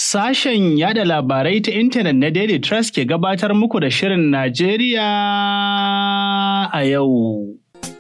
Sashen yada labarai ta intanet na Daily Trust ke gabatar muku da Shirin Najeriya a yau.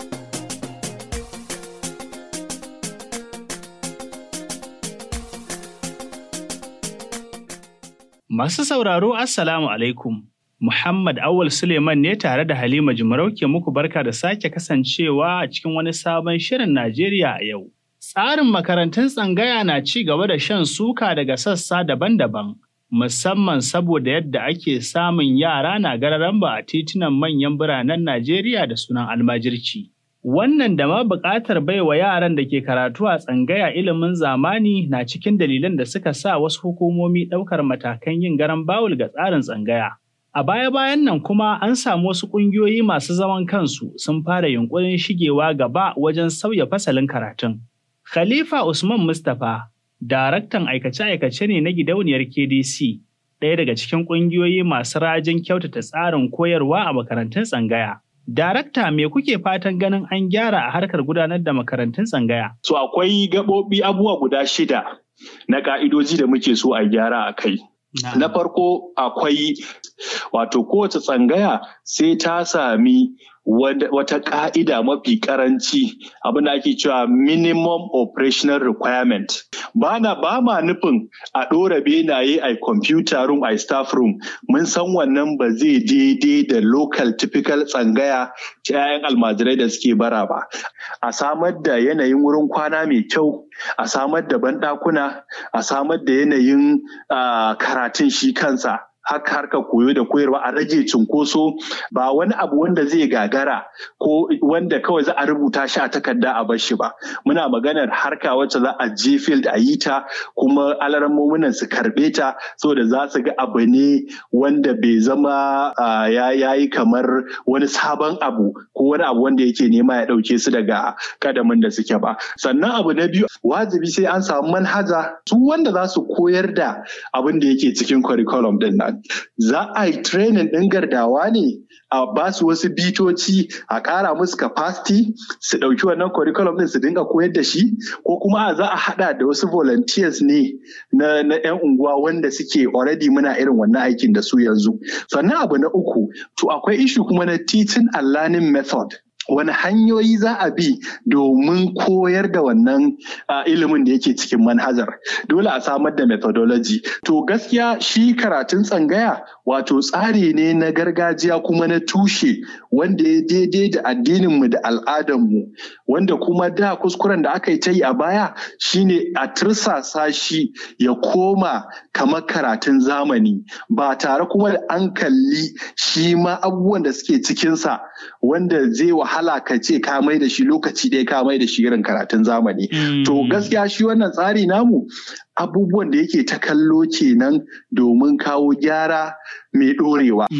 Masu sauraro Assalamu alaikum. Muhammad Awal Suleiman ne tare da Halima Jimarau ke muku barka da sake kasancewa a cikin wani sabon Shirin Najeriya a yau. Tsarin makarantun tsangaya na ci gaba da shan suka daga sassa daban-daban, musamman saboda yadda ake samun yara na gararan ba a titunan manyan biranen Najeriya da sunan almajirci. Wannan da ma buƙatar baiwa yaran da ke karatu a tsangaya ilimin zamani na cikin dalilan da suka sa wasu hukumomi ɗaukar matakan yin garan bawul ga tsarin tsangaya. A baya-bayan nan kuma an samu wasu ƙungiyoyi masu zaman kansu sun fara yunƙurin shigewa gaba wajen sauya fasalin karatun. Khalifa Usman Mustapha, daraktan aikace-aikace ne na gidauniyar KDC, ɗaya daga cikin ƙungiyoyi masu rajin kyautata tsarin koyarwa a makarantun tsangaya. Darakta me kuke fatan ganin an gyara a harkar gudanar da makarantun tsangaya? So akwai gaɓoɓi abubuwa guda shida na ƙa'idoji da muke so a gyara a kai. Na farko akwai wato kowace tsangaya sai ta sami wata ka'ida mafi karanci abin da ake cewa minimum operational requirement ba na ba ma nufin a ɗora benaye a computer room a staff room mun san wannan ba zai daidai da local typical tsangaya ta 'ya'yan almajirai da suke bara ba a samar da yanayin wurin kwana mai kyau a samar da banɗakuna a samar da yanayin karatun shi kansa haka harkar koyo da koyarwa a rage cunkoso ba wani abu wanda zai gagara ko wanda kawai za a rubuta shi a takarda a bar shi ba muna maganar harka wacce za a je field a yi ta kuma alarammominan su karbe ta saboda za su ga abu ne wanda bai zama ya yi kamar wani sabon abu ko wani abu wanda yake nema ya ɗauke su daga kadamin da suke ba sannan abu na biyu wajibi sai an samu manhaja su wanda za su koyar da abin da yake cikin curriculum din nan za a yi training ɗin gardawa ne a ba su wasu bitoci a ƙara musu capacity su ɗauki wannan curriculum ɗin su dinga koyar da shi ko kuma za a haɗa da wasu volunteers ne na, na 'yan unguwa wanda suke already muna irin wannan aikin da su yanzu sannan abu na uku to akwai issue kuma na teaching and learning method wani hanyoyi za a bi domin koyar da wannan ilimin da yake cikin manhajar dole a samar da methodology to gaskiya shi karatun tsangaya wato tsari ne na gargajiya kuma na tushe wanda ya daidai da addininmu da al'adarmu wanda kuma da kuskuren da aka yi ta yi a baya shine a tirsasa shi ya koma kamar karatun zamani ba tare kuma da an kalli shi ma abubuwan da suke cikinsa wanda zai wahala wahala ka ce ka mai da shi lokaci ɗaya ka mai da shi irin karatun zamani. To gaskiya shi wannan tsari namu abubuwan da yake ta kallo kenan domin kawo gyara mai ɗorewa.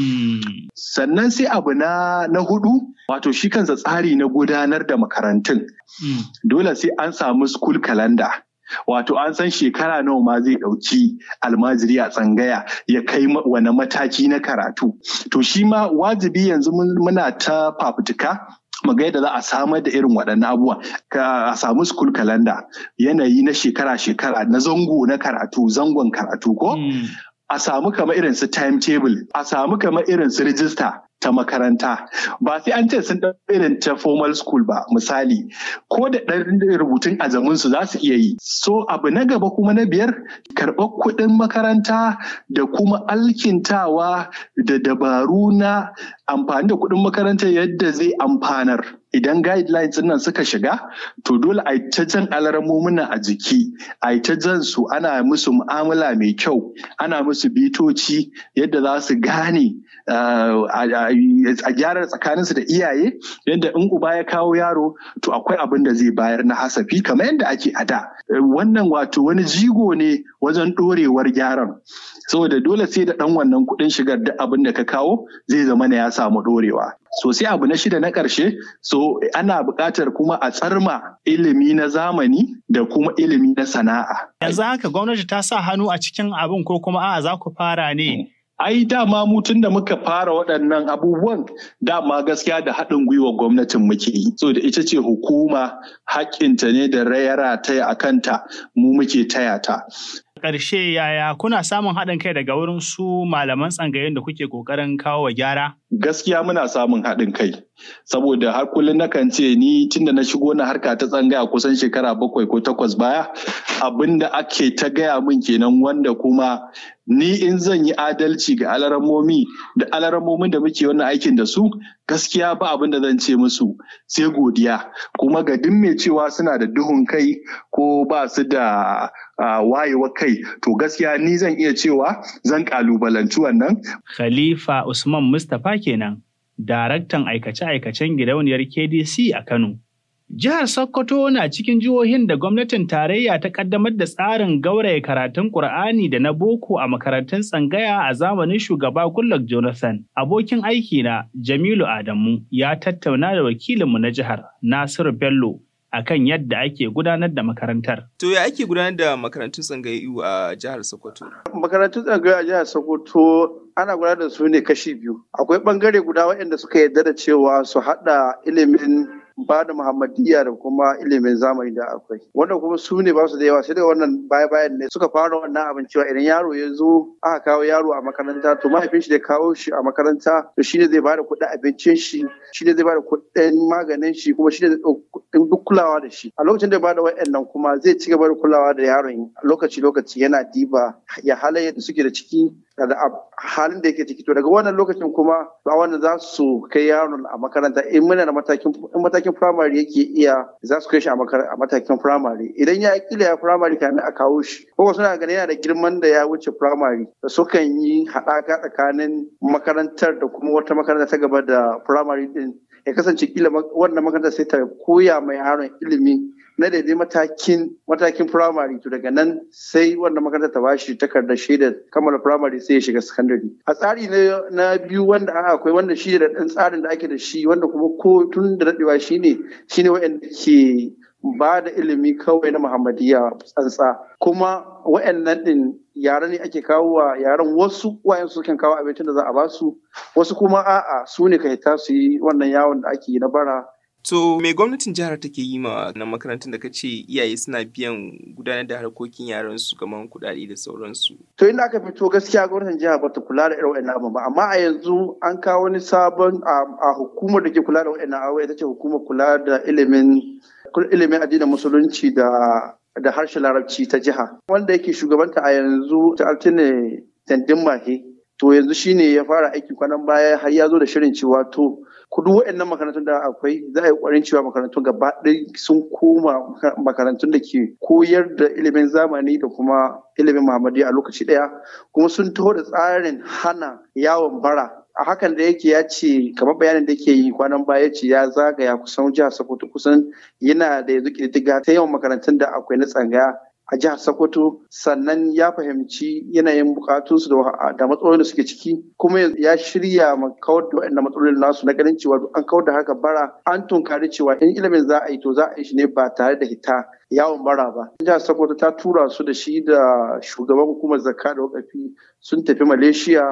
Sannan sai abu na, na hudu wato shi kansa tsari na gudanar da makarantun. Dole sai an samu school calendar. Wato an san shekara nawa ma zai ɗauki almajiri a tsangaya ya kai wani mataki na karatu. To shi ma wajibi yanzu muna ta fafutuka ga yadda za a samar da irin waɗannan abubuwa a samu school calendar yanayi na shekara-shekara na zango na karatu zangon karatu ko a samu kamar irin su timetable a samu kamar irin su register ta makaranta ba sai an ce sun ɗan irin ta formal school ba misali ko da ɗan rubutun azamin su za su iya yi so abu na gaba kuma na biyar karɓar kuɗin makaranta da kuma alkintawa da dabaru na amfani da kuɗin makaranta yadda zai amfanar idan guidelines nan suka shiga to dole a ta jan alarmomina a jiki a ta jan su ana musu mu'amala mai kyau ana musu bitoci yadda za su gane a gyara tsakaninsu da iyaye yadda in uba ya kawo yaro to akwai abin da zai bayar na hasafi kamar yadda ake a da wannan wato wani jigo ne wajen ɗorewar gyaran saboda dole sai da ɗan wannan kuɗin shigar da abin da ka kawo zai zama na ya samu ɗorewa so sai abu na shida na ƙarshe so ana buƙatar kuma a tsarma ilimi na zamani da kuma ilimi na sana'a yanzu haka gwamnati ta sa hannu a cikin abin ko kuma a'a za ku fara ne ai dama mu tun da muka fara waɗannan abubuwan dama gaskiya da haɗin gwiwa gwamnatin muke yi so da ita ce hukuma haƙƙinta ne da rayara ta a kanta mu muke taya ta ƙarshe yaya kuna samun haɗin kai daga wurin su malaman tsangayen da kuke ƙoƙarin kawo wa gyara? Gaskiya muna samun haɗin kai. Saboda har kullum nakan ce ni tunda na shigo na harka ta tsangaya kusan shekara bakwai ko takwas baya abin da ake ta gaya min kenan wanda kuma ni in zan yi adalci ga alaramomi da alaramomin da muke wannan aikin da su gaskiya ba abin da zan ce musu sai godiya kuma ga duk mai cewa suna da duhun kai ko ba su da wayewa kai to gaskiya ni zan iya cewa zan kalubalanci wannan. Khalifa Usman Mustapha kenan, daraktan aikace-aikacen gidauniyar KDC a Kano. Jihar Sokoto na cikin jihohin da gwamnatin tarayya ta kaddamar da tsarin gauraya karatun Ƙur'ani da na boko a makarantun tsangaya a zamanin shugaba Goodluck Jonathan. Abokin aiki na Jamilu Adamu ya tattauna da wakilinmu na jihar Nasiru Bello akan yadda ake gudanar da makarantar. To ya ake gudanar da makarantun tsangayu a jihar Sokoto? Makarantun tsangayu a jihar Sokoto ana gudanar da su ne kashi biyu. Akwai bangare guda waɗanda suka yarda da cewa su haɗa ilimin ba da muhammadiyya da kuma ilimin zamani da akwai wanda kuma su ne ba su da yawa sai da wannan baya bayan ne suka fara wannan abin cewa idan yaro ya zo aka kawo yaro a makaranta to mahaifin shi da kawo shi a makaranta to shine zai bada kuɗin abincin shi shine zai bada kuɗin maganin shi kuma shine zai kuɗin duk kulawa da shi a lokacin da ya bada wa'annan kuma zai ci gaba da kulawa da yaron lokaci lokaci yana diba ya halaye da suke da ciki da halin da yake ciki to daga wannan lokacin kuma a wannan za su kai yaron a makaranta in muna da matakin in matakin primary yake iya za su kai shi a matakin primary idan ya kila ya primary kamin a kawo shi ko suna ganin yana da girman da ya wuce primary da sukan yi haɗaka tsakanin makarantar da kuma wata makaranta ta gaba da primary din ya kasance kila wannan makarantar sai ta koya mai yaron ilimi na daidai matakin matakin firamare to daga nan sai wannan makarantar ta bashi takardar shaidar kammala firamare sai ya shiga sakandare a tsari na biyu wanda aka akwai wanda shi da ɗan tsarin da ake da shi wanda kuma ko tun da daɗewa shine shine wa'anda ke ba da ilimi kawai na muhammadiyya tsantsa kuma wa'annan din yare ne ake kawo wa yaren wasu wayan su kan kawo abincin da za a basu wasu kuma a'a su ne kai ta su yi wannan yawon da ake yi na bara To me gwamnatin jihar take yi ma na makarantun da ka ce iyaye suna biyan gudanar da harkokin yaran su kamar kuɗaɗe da sauransu. To inda aka fito gaskiya gwamnatin jihar bata kula da irin wa'annan abu ba amma a yanzu an kawo wani sabon a hukumar da ke kula da wa'annan abu ita ce hukumar kula da ilimin ilimin addinin musulunci da da harshen larabci ta jiha wanda yake shugabanta a yanzu ta altine tandin mahe to yanzu shine ya fara aiki kwanan baya har ya zo da shirin cewa to kudu waɗannan makarantun da akwai za a yi ƙwarin cewa makarantun gaba ɗaya sun koma makarantun da ke koyar da ilimin zamani da kuma ilimin muhammadi a lokaci ɗaya kuma sun taho da tsarin hana yawon bara a hakan da yake ya ce kamar bayanin da yake yi kwanan baya ce ya zagaya kusan jihar sokoto kusan yana da yanzu ƙididdiga ta yawan makarantun da akwai na tsangaya a jihar Sokoto sannan ya fahimci yanayin bukatunsu da matsalolin da suke ciki kuma ya shirya ma kawar da waɗannan matsalolin nasu na ganin cewa an kawar da haka bara an tunkari cewa in ilimin za a yi to za a yi shi ne ba tare da hita yawon bara ba. Jihar Sokoto ta tura su da shi da shugaban hukumar zakka da wakafi sun tafi Malaysia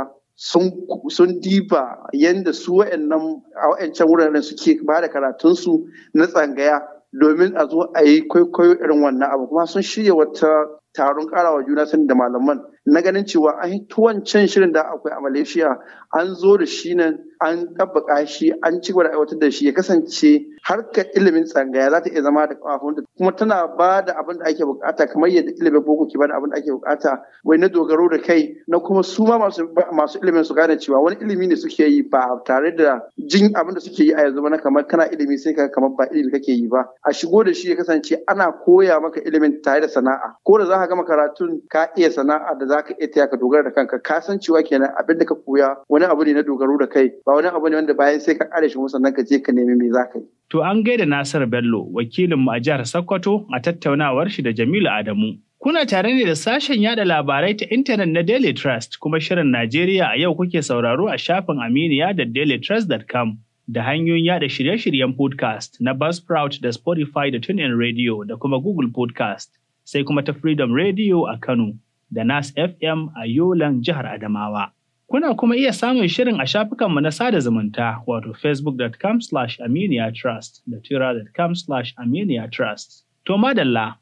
sun diba yadda su wa'annan a wa'ancan wuraren suke ba da karatunsu na tsangaya domin a zo a yi kwaikwayo irin wannan abu kuma sun shirya wata taron karawa juna sani da malaman na ganin cewa an yi wancan shirin da akwai a malaysia an zo da shi nan an ɗabbaka shi an ci gaba da aiwatar da shi ya kasance harkar ilimin tsangaya za ta iya zama da kafafunta kuma tana ba da abin da ake bukata kamar yadda ilimin boko ke ba da abin da ake bukata wai na dogaro da kai na kuma su ma masu ilimin su gane cewa wani ilimi ne suke yi ba tare da jin abin da suke yi a yanzu ba na kamar kana ilimi sai ka kamar ba ilimi kake yi ba a shigo da shi ya kasance ana koya maka ilimin tare da sana'a ko da za ka gama karatun ka iya sana'a da za ka iya taya ka dogara da kanka ka san cewa kenan abin da ka koya wani abu ne na dogaro da kai ba wani abu ne wanda bayan sai ka kare shi sannan ka je ka nemi me za ka yi. To an gaida Nasir Bello wakilinmu a jihar Sokoto a tattaunawar shi da Jamilu Adamu. Kuna tare ne da sashen yada labarai ta intanet na Daily Trust kuma shirin Najeriya a yau kuke sauraro a shafin Aminiya da dailytrust.com da hanyoyin yada shirye-shiryen podcast na Buzzsprout da Spotify da TuneIn Radio da kuma Google Podcast sai kuma ta Freedom Radio a Kano da Nas FM a Yolan jihar Adamawa. Kuna kuma iya samun shirin a shafukanmu na sada zumunta wato facebook.com slash aminiya trust da twitter.com slash aminiya trust. To madalla,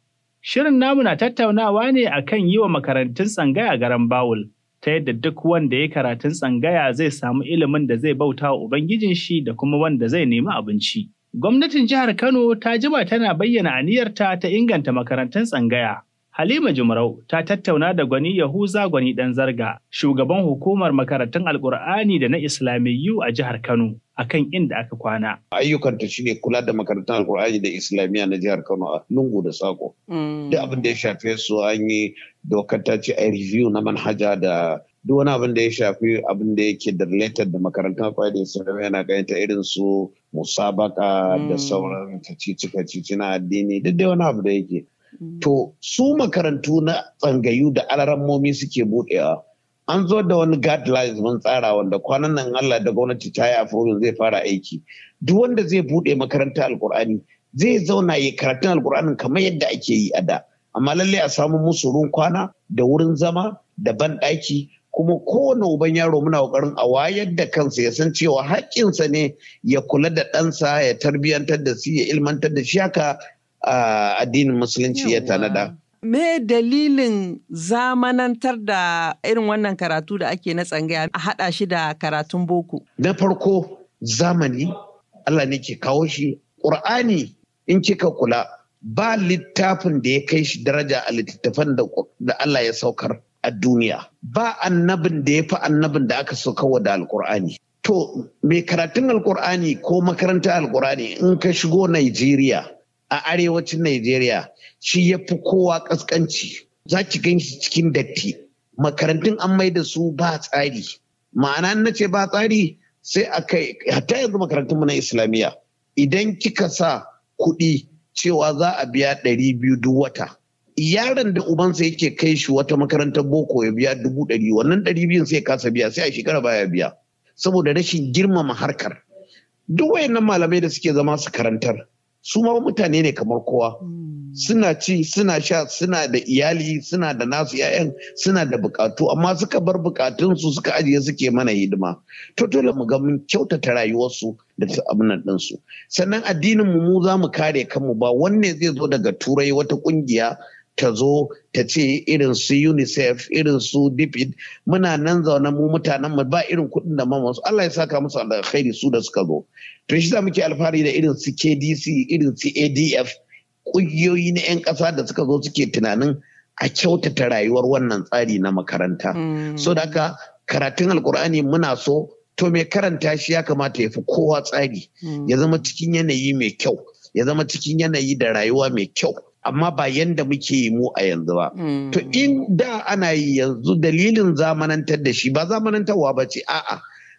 Shirin namu na tattaunawa ne akan yi wa makarantun tsangaya garan bawul, ta yadda duk wanda ya karatun tsangaya zai samu ilimin da zai bauta wa Ubangijin shi da kuma wanda zai nemi abinci. Gwamnatin jihar Kano ta jima tana bayyana aniyarta ta inganta makarantun tsangaya. Halima Jumarau ta tattauna da Gwani Yahuza Gwani ɗan Zarga, shugaban hukumar makarantun Alƙur'ani da na Islamiyyu a jihar Kano, akan inda aka kwana. Ayyukanta shine kula da makarantun Alƙur'ani da Islamiyya na jihar Kano a lungu da sako. Duk abin da ya shafe su an yi dokar ta ce a review na manhaja da duk wani abin da ya shafi abin da yake da related da makarantun Alƙur'ani da Islamiyya yana gayyata irin su musabaka da sauran kacici-kacici na addini duk dai wani abu da yake. To su makarantu na tsangayu da alarammomi suke buɗewa. An zo da wani guidelines mun tsara wanda kwanan nan Allah da gwamnati ta yi afromin zai fara aiki. Duk wanda zai buɗe makarantar alkur'ani zai zauna yi karatun alkur'anin kamar yadda ake yi a da. Amma lallai a samu musu ruwan kwana da wurin zama da banɗaki kuma kowane uban yaro muna ƙoƙarin a wayar da kansa ya san cewa haƙƙinsa ne ya kula da ɗansa ya tarbiyyantar da shi ya ilmantar da shi haka Uh, addinin musulunci ya tanada. Me dalilin zamanantar da irin wannan karatu da ake na tsangaya a haɗa shi da karatun boko? Na farko zamani Allah ne ke kawo shi. Ƙur'ani in kika kula ba littafin da ya kai shi daraja a littattafan da Allah ya saukar a duniya. Ba annabin da ya fi annabin da aka saukarwa da alƙur'ani. To, mai karatun alƙur'ani ko makarantar alƙur'ani in ka shigo Najeriya. a arewacin Najeriya shi ya fi kowa ƙasƙanci za ki gan shi cikin datti makarantun an mai da su ba tsari ma'ana na ce ba tsari sai a kai hatta yanzu makarantun na islamiyya idan kika sa kuɗi cewa za a biya ɗari biyu duk wata yaron da ubansa yake kai shi wata makarantar boko ya biya dubu ɗari wannan ɗari biyun sai kasa biya sai a shekara baya biya saboda rashin girmama harkar duk wayannan malamai da suke zama su karantar su ma mutane ne kamar kowa suna ci suna sha suna da iyali suna da nasu 'ya'yan suna da bukatu amma suka bar bukatunsu suka ajiye suke mana hidima to dole mu ga mun kyautata rayuwarsu da abin ɗinsu sannan addinin mu mu za mu kare kanmu ba wanne zai zo daga turai wata kungiya ta zo ta ce irin su unicef irin su dipid muna nan zaune mu mutanen mu ba irin kuɗin da mamasu Allah ya saka musu alkhairi su da suka zo to shi muke alfahari da irin su KDC irin su ADF ƙungiyoyi na 'yan ƙasa da suka zo suke tunanin a kyautata rayuwar wannan tsari na makaranta so da haka karatun alkur'ani muna so to mai karanta shi ya kamata ya fi kowa tsari ya zama cikin yanayi mai kyau ya zama cikin yanayi da rayuwa mai kyau amma ba yanda muke yi mu a yanzu ba. To in da ana yi yanzu dalilin zamanantar da shi ba zamanantarwa ba ce a'a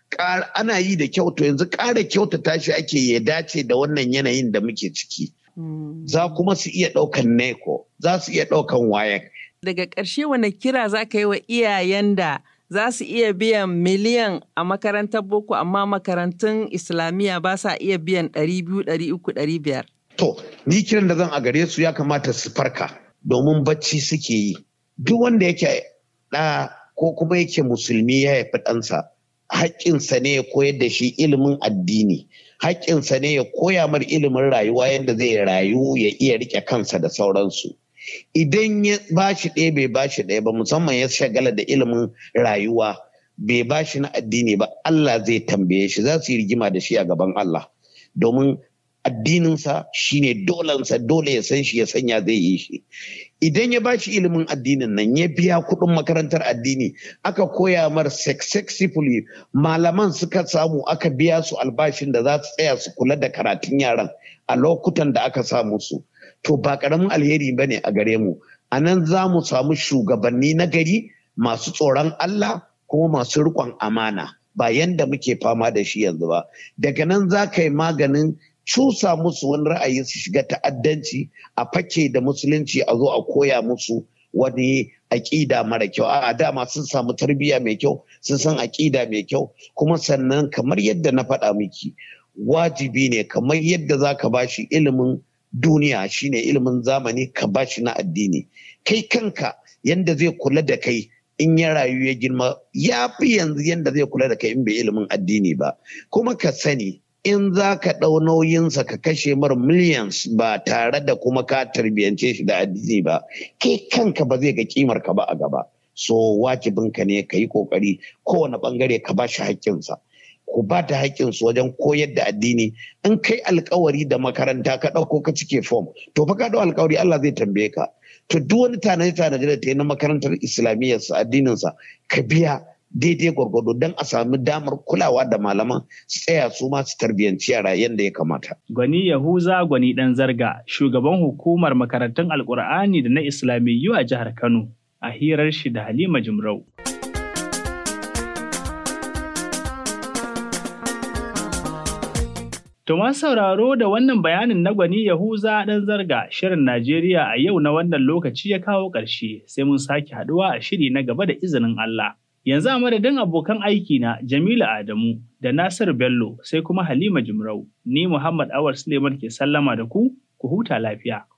ana yi da kyau to yanzu ƙara kyautata shi ake ya dace da wannan yanayin da muke ciki. Za kuma su iya ɗaukan neko, za su iya ɗaukan wayan. Daga ƙarshe wani kira za ka yi wa iyayen da za su iya biyan miliyan a makarantar boko amma makarantun islamiyya ba sa iya biyan ɗari biyu, ɗari uku, ɗari biyar. To, ni kiran da zan a gare su ya kamata su farka domin bacci suke yi. Duk wanda yake ɗa ko kuma yake musulmi ya haifi ɗansa, haƙƙinsa ne ya koyar da shi ilimin addini. Haƙƙinsa ne ya koya mar ilimin rayuwa yadda zai rayu ya iya riƙe kansa da sauransu. Idan ya ba shi ɗaya bai ba shi ɗaya ba musamman ya shagala da ilimin rayuwa bai ba shi na addini ba Allah zai tambaye shi za su yi rigima da shi a gaban Allah. Domin addininsa shine dolansa dole ya san shi ya sanya zai yi shi idan ya bashi ilimin addinin nan ya biya kuɗin makarantar addini aka koya mar successfully malaman suka samu aka biya su albashin da za su tsaya su kula da karatun yaran a lokutan da aka samu su to ba karamin alheri ba ne a gare mu a nan za mu samu shugabanni na gari masu tsoron Allah kuma masu riƙon amana ba yanda muke fama da shi yanzu ba daga nan za ka yi maganin cusa musu wani ra'ayi su shiga ta'addanci a fake da musulunci a zo a koya musu wani aƙida mara kyau a dama sun samu tarbiyya mai kyau sun san aƙida mai kyau kuma sannan kamar yadda na faɗa miki wajibi ne kamar yadda za ka bashi ilimin duniya shine ilimin zamani ka bashi na addini kai kanka yadda zai kula da kai in ya rayu ya girma ya fi yanzu yadda zai kula da kai in bai ilimin addini ba kuma ka sani in za ka ɗau nauyinsa ka kashe mar millions ba tare da kuma ka tarbiyyance shi da addini ba kai kanka ba zai ga kimar ka ba a gaba so wajibinka ne ka yi kokari kowane bangare ka ba shi haƙƙinsa ku ba ta haƙƙinsu wajen koyar da addini in kai alkawari da makaranta ka ɗauko ka cike fom to fa ka ɗau alkawari Allah zai tambaye ka to duk wani tanaje tanaje da ta yi na makarantar islamiyyarsa addininsa ka biya daidai gwargwado don a sami damar kulawa da malaman su tsaya su ma su tarbiyyanci yara yadda ya kamata. Gwani Yahuza Gwani ɗan Zarga, shugaban hukumar makarantun Alƙur'ani da na Islamiyyu a jihar Kano, a hirar shi da Halima Jimrau. To ma sauraro da wannan bayanin na gwani Yahuza ɗan zarga shirin Najeriya a yau na wannan lokaci ya kawo ƙarshe sai mun sake haɗuwa a shiri na gaba da izinin Allah. Yanzu a madadin abokan aiki na Jamilu Adamu da Nasir Bello sai kuma Halima Jimrau, ni Muhammad Awar Suleiman ke sallama da ku, ku huta lafiya.